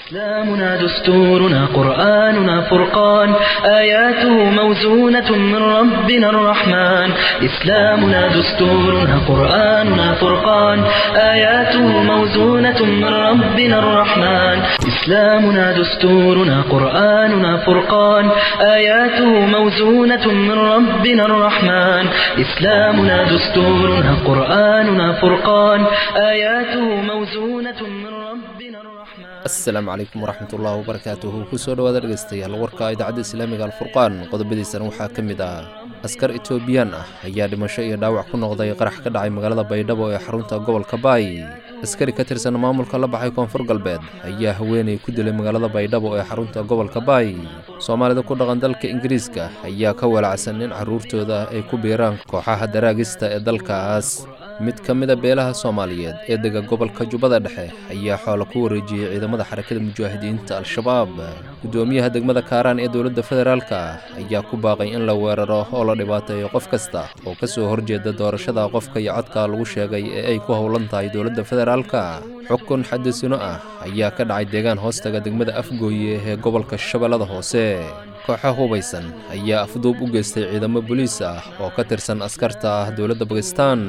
إسلامنا دستورنا قرآننا فرقان آياته موزونة من ربنا الرحمن إسلامنا دستورنا قرآننا فرقان آياته موزونة من ربنا الرحمن إسلامنا دستورنا قرآننا فرقان آياته موزونة من ربنا الرحمن إسلامنا دستورنا قرآننا فرقان آياته موزونة من ربنا الرحمن asalaamu calaykum waraxmatullaahi wabarakaatuhu kusoo dhowaada dhegeystayaal warka idaacadda islaamiga alfurqaan qodobadiisana waxaa ka mid ah askar etoobiyaan ah ayaa dhimasho iyo dhaawac ku noqday qarax ka dhacay magaalada baydhabo ee xarunta gobolka baay askari ka tirsan maamulka la baxay koonfur galbeed ayaa haweenay ku dilay magaalada baydhabo ee xarunta gobolka baay soomaalida ku dhaqan dalka ingiriiska ayaa ka walacsan in carruurtooda ay ku biiraan kooxaha daraagista ee dalkaas mid ka mida beelaha soomaaliyeed ee dega gobolka jubbada dhexe ayaa xoola ku wareejiyey ciidamada xarakada mujaahidiinta al-shabaab guddoomiyaha degmada kaaraan ee dowladda federaalka ayaa ku baaqay in la weeraro oo la dhibaateeyo qof kasta oo ka soo horjeeda doorashada qofka iyo codka lagu sheegay ee ay ku howlan tahay dowladda federaalka xukun xadisino ah ayaa ka dhacay deegaan hoostaga degmada afgooye ee gobolka shabeellada hoose kooxa hubaysan ayaa afduub u geystay ciidamo boliis ah oo ka tirsan askarta ah dowladda bakistan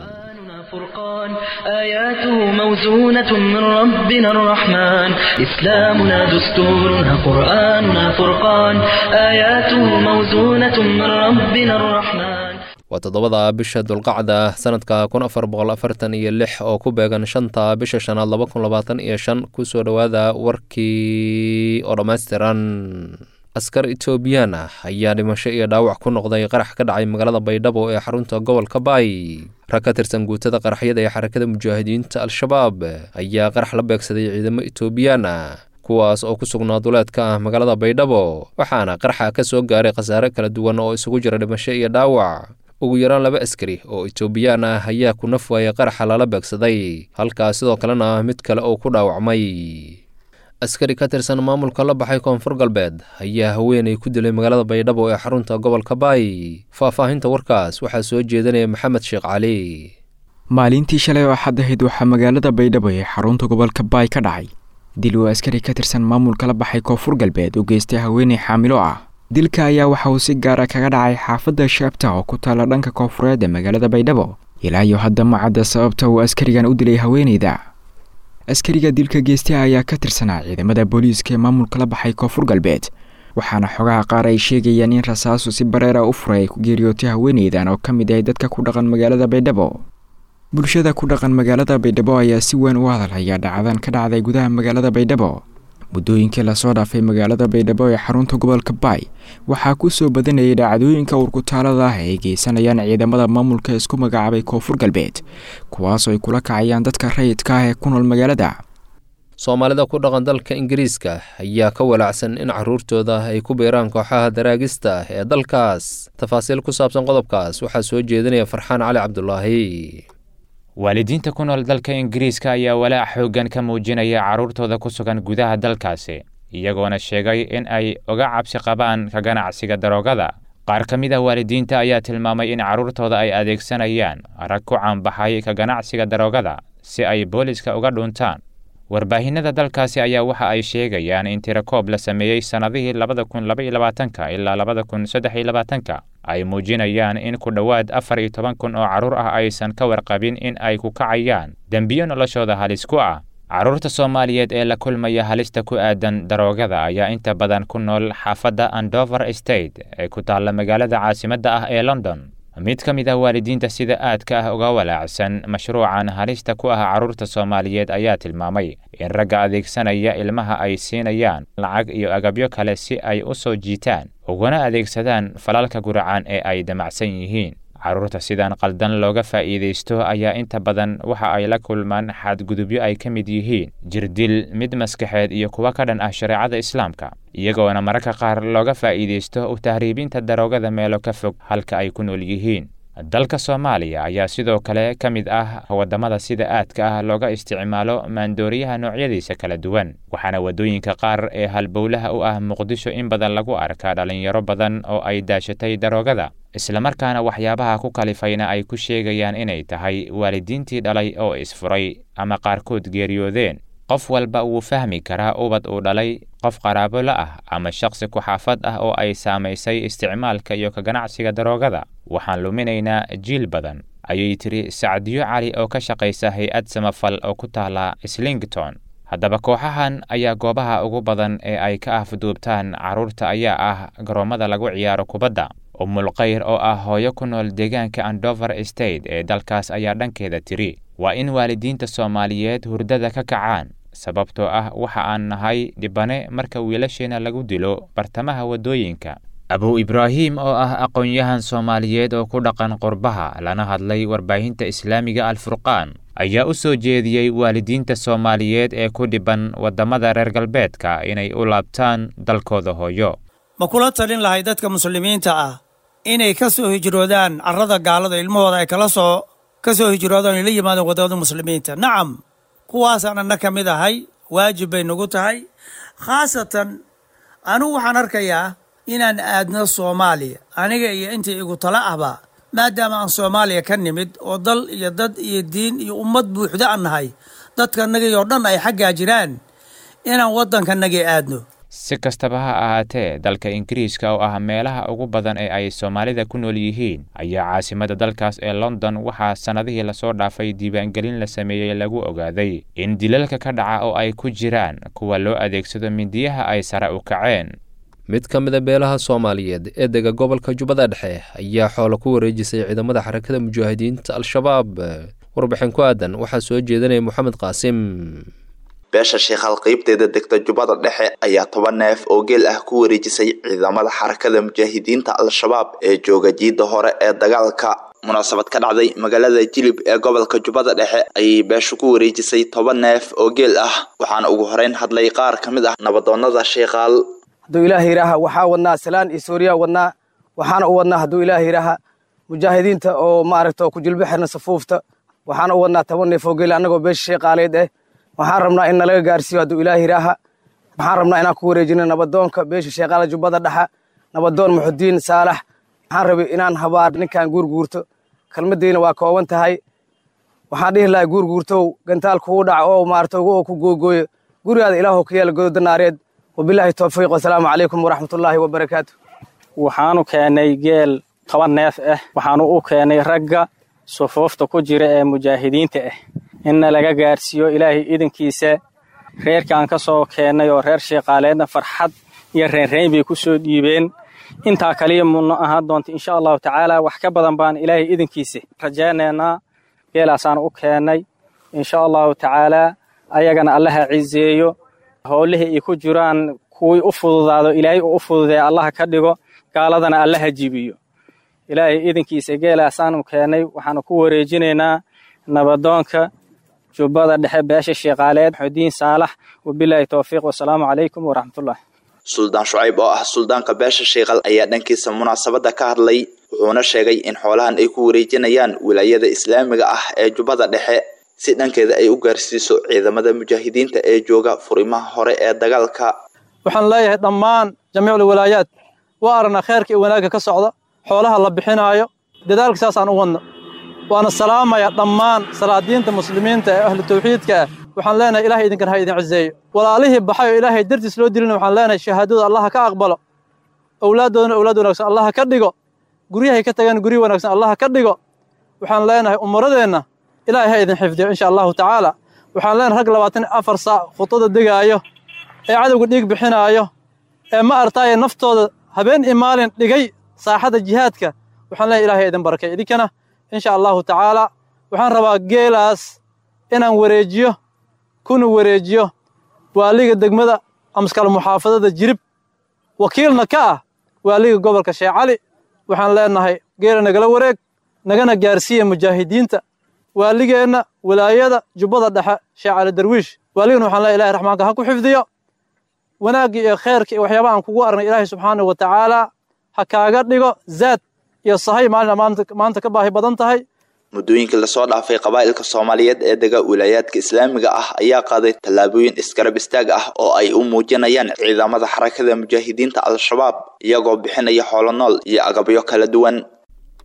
فرقان آياته موزونة من ربنا الرحمن إسلامنا دستورنا قرآننا فرقان آياته موزونة من ربنا الرحمن waa toddobada bisha dulqacda sanadka kun afar boqol afartan iyo lix oo ku beegan shanta bisha shanaad laba kun labaatan iyo shan kusoo dhowaada warkii oo dhammaystiran askar etoobiyaan ah ayaa dhimasho iyo dhaawac ku noqday qarax ka dhacay magaalada baydhabo ee xarunta gobolka baay rag ka tirsan guutada qaraxyada ee xarakada mujaahidiinta al-shabaab ayaa qarax la beegsaday ciidamo etoobiyaan ah kuwaas oo ku sugnaa duleedka ah magaalada baydhabo waxaana qaraxa ka soo gaaray khasaare kala duwan oo isugu jira dhimasho iyo dhaawac ugu yaraan laba askari oo etoobiyaan ah ayaa ku naf waayay qaraxa lala beegsaday halkaas sidoo kalena mid kale oo ku dhaawacmay askari ka tirsan maamulka la baxay koonfur galbeed ayaa haweenay ku dilay magaalada baydhabo ee xarunta gobolka baay faahfaahinta warkaas waxaa soo jeedanaya maxamed sheekh cali maalintii shalay oo axad ahayd waxaa magaalada baydhabo ee xarunta gobolka baay ka dhacay dil uu askari ka tirsan maamulka la baxay koonfur galbeed u geystay haweenay xaamilo ah dilka ayaa waxa uu si gaara kaga dhacay xaafadda shaabta oo ku taalla dhanka koonfureed ee magaalada baydhabo ilaa iyo hadda ma cadda sababta uu askarigan u dilay haweenayda askariga dilka geystay ayaa ka tirsanaa ciidamada booliiska ee maamulka la baxay koonfur galbeed waxaana xogaha qaar ay sheegayaan in rasaasu si bareera u furay ay ku geeriyootay haweenaydan oo ka mid ahay dadka ku dhaqan magaalada baydhabo bulshada ku dhaqan magaalada baydhabo ayaa si weyn u hadalhaya dhacdan ka dhacday gudaha magaalada baydhabo muddooyinkii lasoo dhaafay magaalada baydhabo ee xarunta gobolka baay waxaa ku soo badanayay dhacdooyinka urkutaalada ah ay geysanayaan ciidamada maamulka isku magacaabay koonfur galbeed kuwaasoo ay kula kacayaan dadka rayidka ah ee ku nool magaalada soomaalida ku dhaqan dalka ingiriiska ayaa ka walacsan in carruurtooda ay ku biiraan kooxaha daraagista ee dalkaas tafaasiil ku saabsan qodobkaas waxaa soo jeedinaya farxaan cali cabdulaahi waalidiinta ku nool dalka ingiriiska ayaa walaac xooggan ka muujinaya carruurtooda ku sugan gudaha dalkaasi iyagoona sheegay in ay uga cabsi qabaan ka ganacsiga daroogada qaar ka mid ah waalidiinta ayaa tilmaamay in carruurtooda ay adeegsanayaan rag ku caanbaxay ka ganacsiga daroogada si ay booliska uga dhuntaan warbaahinada dalkaasi ayaa waxa ay sheegayaan in tirakoob la sameeyey sannadihii labada kun laba iyo labaatanka ilaa labada kun saddex iyo labaatanka ay muujinayaan in ku dhowaad afar iyo toban kun oo carruur ah aysan ka warqabin in ay ku kacayaan dembiyo noloshooda halis ku ah carruurta soomaaliyeed ee la kulmaya halista ku aadan daroogada ayaa inta badan ku nool xaafadda andover state ee ku taalla magaalada caasimadda ah ee london mid ka mid ah waalidiinta sida aadka ah uga walaacsan mashruucan halista ku ah carruurta soomaaliyeed ayaa tilmaamay in ragga adeegsanaya ilmaha ay siinayaan lacag iyo agabyo kale si ay u soo jiitaan uguna adeegsadaan falalka guracaan ee ay damacsan yihiin carruurta sidan qaldan looga faa'iidaysto ayaa inta badan waxa ay la kulmaan xadgudubyo ay ka mid yihiin jirdil mid maskaxeed iyo kuwa ka dhan ah shareecada islaamka iyagoona mararka qaar looga faa'iidaysto u tahriibinta daroogada meelo ka fog halka ay ku nool yihiin dalka soomaaliya ayaa sidoo kale ka mid ah waddamada sida aadka ah looga isticmaalo maandooriyaha noocyadiisa kala duwan waxaana waddooyinka qaar ee halbowlaha u ah muqdisho in badan lagu arkaa dhallinyaro badan oo ay daashatay daroogada islamarkaana waxyaabaha ku kalifayna ay ku sheegayaan inay tahay waalidiintii dhalay oo isfuray ama qaarkood geeriyoodeen qof walba wuu fahmi karaa ubad uu dhalay qof qaraabo la ah ama shakhsi ku-xaafad ah oo ay saamaysay isticmaalka iyo ka ganacsiga daroogada waxaan luminaynaa jiil badan ayay tiri sacdiyo cali oo ka shaqaysa hay-ad samafal oo ku taala slington haddaba kooxahan ayaa goobaha ugu badan ee ay ka afduubtaan carruurta ayaa ah garoommada lagu ciyaaro kubadda umulkhayr oo ah hooyo ku nool deegaanka andover state ee dalkaas ayaa dhankeeda tiri waa in waalidiinta soomaaliyeed hurdada ka kacaan sababtoo ah waxa aan nahay dhibane marka wiilasheena lagu dilo bartamaha waddooyinka abu ibraahim oo ah aqoon-yahan soomaaliyeed oo ku dhaqan qurbaha lana hadlay warbaahinta islaamiga alfurqaan ayaa u soo jeediyey waalidiinta soomaaliyeed ee ku dhiban waddamada reer galbeedka inay u laabtaan dalkooda hooyo ma kula talin lahay dadka muslimiinta ah inay ka soo hijroodaan carrada gaalada ilmahooda ay kala soo ka soo hijroodaan ay la yimaadeen waddamada muslimiinta nacam kuwaasaan anna ka mid ahay waajib bay nagu tahay khaasatan anugu waxaan arkayaa inaan aadno soomaaliya aniga iyo intii igu tala ahba maadaama aan soomaaliya ka nimid oo dal iyo dad iyo diin iyo ummad buuxda aan nahay dadkanagii oo dhan ay xaggaa jiraan inaan waddankanagii aadno si kastaba ha ahaatee dalka ingiriiska oo ah meelaha ugu badan ee ay soomaalida ku nool yihiin ayaa caasimada dalkaas ee london waxaa sannadihii lasoo dhaafay diiwaangelin la sameeyey lagu ogaaday in dilalka ka dhaca oo ay ku jiraan kuwa loo adeegsado mindiyaha ay sare u kaceen mid ka mid a beelaha soomaaliyeed ee dega gobolka jubbada dhexe ayaa xoolo ku wareejisay ciidamada xarakada mujaahidiinta al-shabaab warbixin ku aadan waxaa soo jeedinaya moxamed qaasim beesha sheekhaal qeybteeda degta jubbada dhexe ayaa toban neef oo geel ah ku wareejisay ciidamada xarakada mujaahidiinta al-shabaab ee jooga jiidda hore ee dagaalka munaasabad ka dhacday magaalada jilib ee gobolka jubbada dhexe ayay beeshu ku wareejisay toban neef oo geel ah waxaana ugu horeyn hadlay qaar ka mid ah nabadoonnada sheekhaal hadduu ilaah yidhaaha waxaa wadnaa salaan iyo suuriya wadnaa waxaana u wadnaa hadduu ilaah yidhaaha mujaahidiinta oo maaragta ku jilbo xirna safuufta waxaana u wadnaa toban neef oo geel annagoo beesha sheeqaaleed eh waxaan rabnaa in nalaga gaarsiiyo hadduu ilaah yidhaaha waxaan rabnaa inaan ku wareejino nabadoonka beesha sheeqaala jubbada dhexa nabadoon muxudiin saalax waxaan rabay inaan habaar ninkan guurguurto kelmaddiina waa kooban tahay waxaan dhihi lahay guurguurtow gantaal kugu dhac oo maarata oo ku googooyo gurigaada ilaahow ka yeela gododa naareed wabilaahi towfiiq wasalaamu calaykum waraxmatullaahi wabarakaatu waxaanu keennay geel toban neef ah waxaanu u keennay ragga sufuufta ku jira ee mujaahidiinta ah inna laga gaarsiiyo ilaahay idankiisa reerkaan ka soo keennay oo reer sheeqaaleedna farxad iyo reenreyn bay ku soo dhiibeen intaa kaliya mudno ahaan doonta insha allahu tacaala wax ka badan baan ilaahay idankiisa rajaynaynaa geelaasaan u keennay insha allahu tacaalaa ayagana allaha cizeeyo howlihii ay ku jiraan kuwii u fududaado ilaahay uu u fududeeya allaha ka dhigo gaaladana allaha jibiyo ilaahay idankiisa geelaasaanu keennay waxaanu ku wareejinaynaa nabadoonka jubbada dhexe beesha sheeqaaleed xudiin saalax wabilaahi towfiiq wasalaamu calaykum waraxmatullah suldaan shucayb oo ah suldaanka beesha sheeqal ayaa dhankiisa munaasabadda ka hadlay wuxuuna sheegay in xoolahan ay ku wareejinayaan wilaayada islaamiga ah ee jubbada dhexe si dhankeeda ay u gaarsiiso ciidamada mujaahidiinta ee jooga furimaha hore ee dagaalka waxaan leeyahay dhammaan jamiicul walaayaad waa aragnaa kheerka iyo wanaagga ka socda xoolaha la bixinaayo dadaalka saasaan u wadno waana salaamaya dhammaan salaadiinta muslimiinta ee ahlu tawxiidka ah waxaan leenahay ilahay idinkan ha idin ciseeyo walaalihii baxay oo ilaahay dartiis loo dilina waxaan leenahay shahaadada allaha ka aqbalo owlaaddoodana owlaad wanaagsan allaha ka dhigo guryahay ka tagaan guryo wanaagsan allaha ka dhigo waxaan leenahay umuradeenna ilaahay ha idin xifdiyo insha allahu tacaala waxaan leenahay rag labaatan afar saac khudada degaayo ee cadowga dhiig bixinaayo ee ma artaaye naftooda habeen iyo maalin dhigay saaxada jihaadka waxaan leenahay ilahay idin barakay idinkana insha allahu tacaala waxaan rabaa geelaas inaan wareejiyo kuna wareejiyo waaliga degmada amskal muxaafadada jirib wakiilna ka ah waaliga gobolka sheekh cali waxaan leenahay geela nagala wareeg nagana gaarsiiya mujaahidiinta waaligeenna wilaayada jubbada dhexe sheekh cali darwiish waaligana waxaan leeyahay ilahay raxmaanka ha ku xifdiyo wanaagga iyo khayrka iyo waxyaabaha aan kugu aragnay ilaahay subxaanahu wa tacaala ha kaaga dhigo zaad iyo sahay maalina maanta ka baahi badan tahay muddooyinkii lasoo dhaafay qabaa'ilka soomaaliyeed ee dega wilaayaadka islaamiga ah ayaa qaaday tallaabooyin isgarab istaag ah oo ay u muujinayaan ciidamada xarakada mujaahidiinta al-shabaab iyagoo bixinaya xoolo nool iyo agabyo kala duwan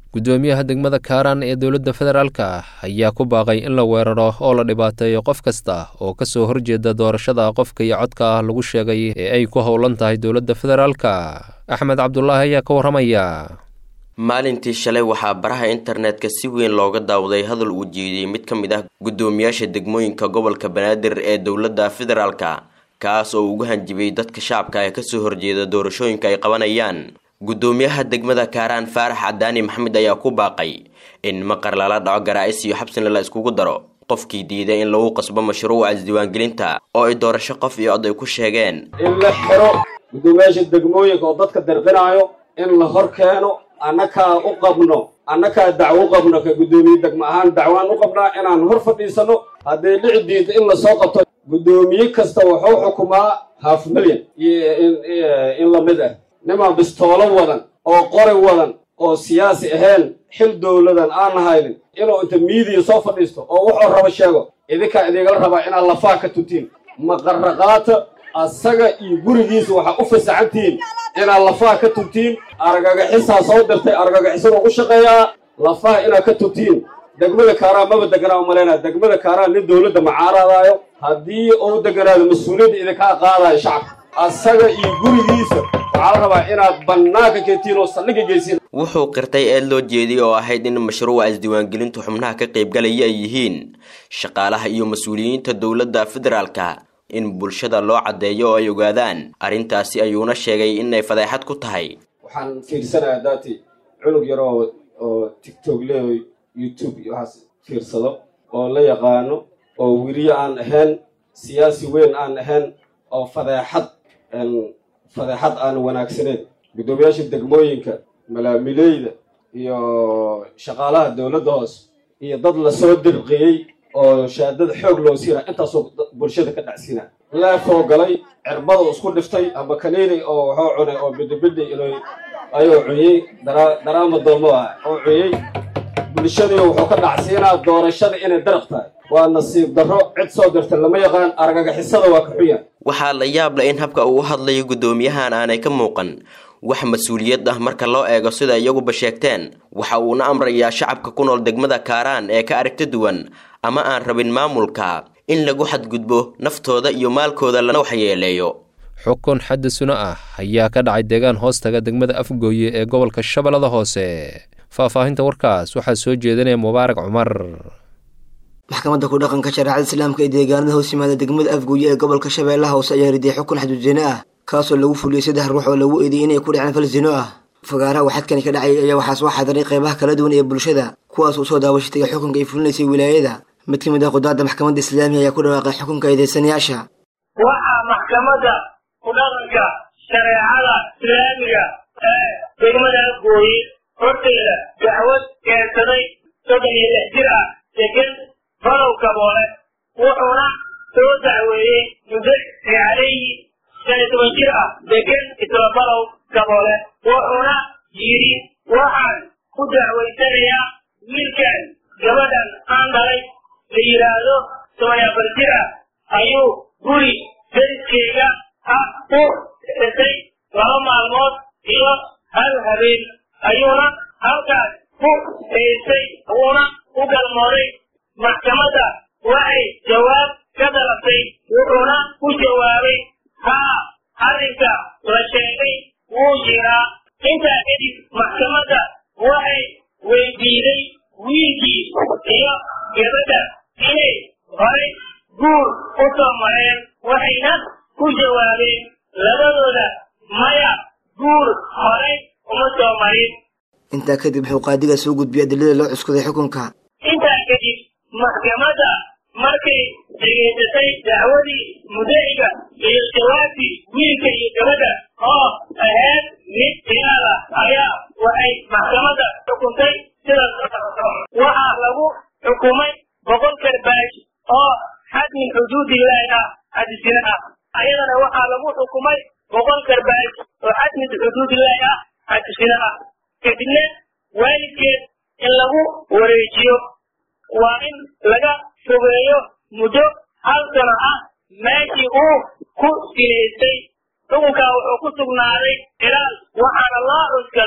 guddoomiyaha degmada kaaraan ee dowladda federaalka ayaa ku baaqay in la weeraro oo la dhibaateeyo qof kasta oo ka soo horjeeda doorashada qofka iyo codka ah lagu sheegay ee ay ku howlan tahay dowladda federaalka axmed cabdulaahi ayaa ka warramaya maalintii shalay waxaa baraha internetka si weyn looga daawaday hadal uu jeediyey mid ka mid ah guddoomiyaasha degmooyinka gobolka banaadir ee dowladda federaalka kaas oo ugu hanjibay dadka shacabka ee kasoo horjeeda doorashooyinka ay qabanayaan guddoomiyaha degmada kaaraan faarax cadaani maxamed ayaa ku baaqay in maqar lala dhaco garaa-is iyo xabsina la iskugu daro qofkii diiday in lagu qasbo mashruuca isdiiwaangelinta oo ay doorasho qof iyo cod ay ku sheegeen in la xiro guddoomiyaasha degmooyinka oo dadka dirqinayo in la hor keeno annakaa u qabno annakaa dacwo u qabno ka guddoomiye degmo ahaan dacwaan u qabnaa inaan hor fadhiisano hadday dhici diida in lasoo qabto guddoomiye kasta wuxuu xukumaa half milyan in lamid ah nimaa bistoolo wadan oo qori wadan oo siyaasi ahayn xil dowladan aan haynin inuu inta miidiya soo fadhiisto oo wuxuu rabo sheego idinkaa idiigala rabaa inaad lafaa ka tutiin maqarraqaata asaga iyo gurigiisa waxaa u fasaxantihiin inaad lafaha ka tubtiin argagaxisaa soo dirtay argagixisada u shaqeeyaa lafaha inaad ka tubtiin degmada kaaraan maba deganaa umalaynaa degmada kaaraan nin dowladda macaaraadaayo haddii uu deganaado mas-uuliyadda idinkaa qaadayo shacabka asaga iyo gurigiisa waxaa la rabaa inaad bannaanka keentiin oo saldhigga geysiin wuxuu qirtay eed loo jeediyey oo ahayd in mashruuca isdiiwaangelintu xubnaha ka qaybgalaya ay yihiin shaqaalaha iyo mas-uuliyiinta dowladda federaalka in bulshada loo caddeeyo oo ay ogaadaan arrintaasi ayuuna sheegay inay fadeexad ku tahay waxaan fiirsanayaa daati cunug yar oo oo tictok leeyo youtube iyo waxaas fiirsado oo la yaqaano oo weriye aan ahayn siyaasi weyn aan ahayn oo fadeexad fadeexad aan wanaagsaneyn guddoomiyaasha degmooyinka malaamileyda iyo shaqaalaha dowladda hoose iyo dad lasoo dirqiyey oo shaadada xoog loo siina intaasoo bulshada ka dhacsiina leefoo galay cirbada isku dhiftay ama kaniini oo waxuu cunay oo bidhibidhi inuu ayuu cuyey daraama doomo ah oo cuyey bulshadii wuxuu ka dhacsiinaa doorashada inay daraq tahay waa nasiib darro cid soo dirta lama yaqaan argagixisada waa ka xuya waxaa la yaab leh in habka uu u hadlayo guddoomiyahan aanay ka muuqan wax mas-uuliyad ah marka loo eego sida iyaguba sheegteen waxa uuna amrayaa shacabka ku nool degmada kaaraan ee ka aragti duwan ama aan rabin maamulka in lagu xadgudbo naftooda iyo maalkooda lana waxyeeleeyo xukun xaddi suno ah ayaa ka dhacay deegaan hoostaga degmada afgooye ee gobolka shabeellada hoose faahfaahinta warkaas waxaa soo jeedinaya mubaarak cumar maxkamadda ku dhaqanka shareecada islaamka ee deegaanada hoos yimaada degmada afgooye ee gobolka shabeellaha hoose ayaa riday xukun xadudjino ah kaasoo lagu fuliyey saddex ruux oo lagu eedeeyey inay ku dhaceen fal zino ah fagaaraha waxadkani ka dhacay ayaa waxaa soo xadiray qeybaha kala duwan ee bulshada kuwaas uu soo daawashay tagay xukunka ay fulinaysay wilaayada mid ka mid ah qudaadda maxkamadda islaamiga ayaa ku dhawaaqay xukunka eedeysanayaasha waxaa maxkamadda ku dhaqanka shareecada islaamiga ee degmada afgooye horteeda dacwad keensaday soddon iyo lix jir ah degan balow kaboole wuxuuna soo dacweeyey muddaci calayhi shan iyo toban jir ah degan isla balow kaboole wuxuuna yidhi waxaan ku dacwaysanayaa wiilkan gabadhan aan dhalay la yidhaahdo toban iyo afar jir ah ayuu guri dariskeyga ah u dhisay laba maalmood iyo hal habeen ayuuna halkaas ku haystay wuuna u galmooday maxkamadda waxay jawaab ka dalabtay wuxuuna ku jawaabay haa arrinka la sheegay wuu jiraa intaa kadib maxkamadda waxay weydiiday wiilkii iyo gabadha inay horay guur u soo mareen waxayna ku jawaabeen labadooda maya guur horay uma soo marin intaa kadib wuxuu qaadiga soo gudbiyey adilada loo cuskaday xukunka intaa kadib maxkamadda markay dhegaysatay dacwadii mudaciga iyo jawaabtii wiilka iyo gabadha oo ahayd mid khilaal ah ayaa waxay maxkamadda xukuntay sidaas waxaa lagu xukumay boqol karbaash oo xad min xuduudillaahi ah xadisina ah ayadana waxaa lagu xukumay boqol karbaash oo xad min xuduudillaahi ah xadisina ah kadibna waalidkeed in lagu wareejiyo waa in laga fogeeyo muddo hal sano ah meeshii uu ku sinaystay xukunkaa wuxuu ku sugnaaday ilaal waxaana loo cuskaday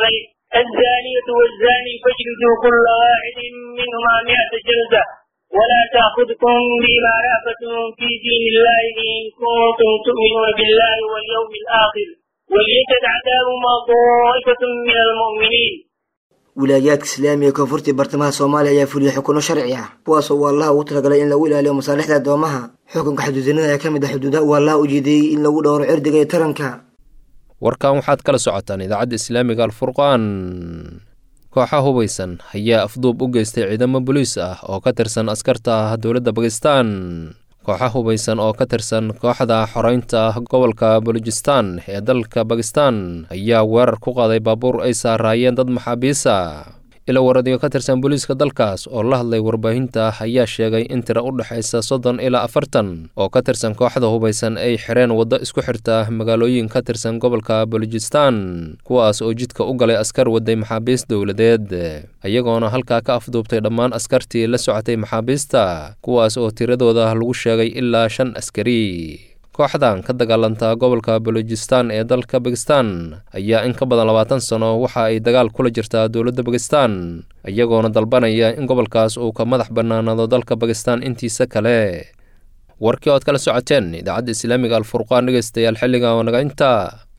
الزانية والزاني فاجلدوا كل واحد منهما مئة جلدة ولا تأخذكم بما رأفة في دين الله إن كنتم تؤمنون بالله واليوم الآخر وليشهد عذابهما طائفة من المؤمنين wilaayaadka islaamiga koonfurtii bartamaha soomaaliya ayaa fuliyay xukuno sharci ah kuwaasoo uu allaha ugu talagalay in lagu ilaaliyo masaalixda addoomaha xukunka xuduudinada ayaa ka mid ah xuduudaha uu allaha u jeediyey in lagu dhowro cirdiga iyo taranka warkan waxaad kala socotaan idaacadda islaamiga alfurqaan kooxa hubaysan ayaa afduub u geystay ciidamo boliis ah oo ka tirsan askarta dowladda bakistan kooxa hubaysan oo ka tirsan kooxda xoreynta gobolka balujistan ee dalka bakistan ayaa weerar ku qaaday baabuur ay saaraayeen dad maxaabiisa ila waradiyo ka tirsan booliiska dalkaas oo la hadlay warbaahinta ayaa sheegay in tira u dhexaysa soddon ilaa afartan oo ka tirsan kooxda hubaysan ay xireen waddo isku xirta magaalooyin ka tirsan gobolka balujistan kuwaas oo jidka u galay askar waday maxaabiist dowladeed iyagoona halkaa ka afduubtay dhammaan askartii la socotay maxaabiista kuwaas oo tiradooda lagu sheegay ilaa shan askari kooxdan ka dagaalanta gobolka balujistan ee dalka bakistan ayaa in ka badan labaatan sano waxa ay dagaal kula jirtaa dowladda bakistan iyagoona dalbanaya in gobolkaas uu ka madax bannaanaado dalka bakistan intiisa kale warkii ood kala socoteen idaacadda islaamiga alfurqaan dhegeystayaal xilliga oo naga inta